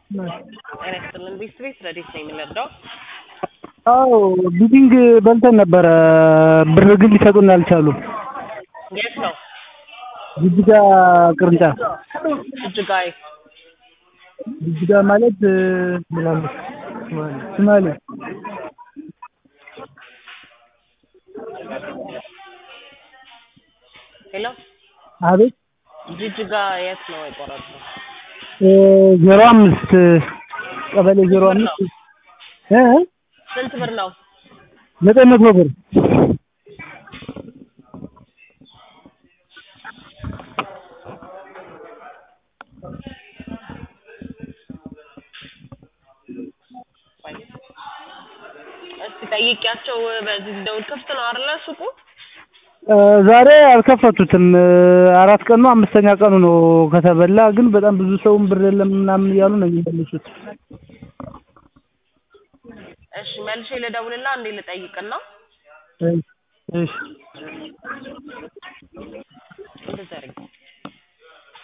ጤና ይስጥልን ቤተሰቤት ረዴት ነኝ የምንረዳው አዎ ቢቲንግ በልተን ነበረ ብር ግን ሊሰጡን አልቻሉም። የት ነው ጅጅጋ ቅርንጫፍ እጅጋይ ጅጅጋ ማለት ምናምን ሶማሌ ሄሎ አቤት ጅጅጋ የት ነው የቆረጥነው ዜሮ አምስት ቀበሌ ዜሮ አምስት እ ስንት ብር ነው ዘጠኝ መቶ ብር እስቲ ጠይቂያቸው በዚህ ደውል ክፍት ነው አይደለ ሱቁ ዛሬ አልከፈቱትም። አራት ቀኑ አምስተኛ ቀኑ ነው ከተበላ። ግን በጣም ብዙ ሰውም ብር የለም ምናምን እያሉ ነው የሚመልሱት። እሺ መልሼ ልደውልና እንዴ ልጠይቅና እሺ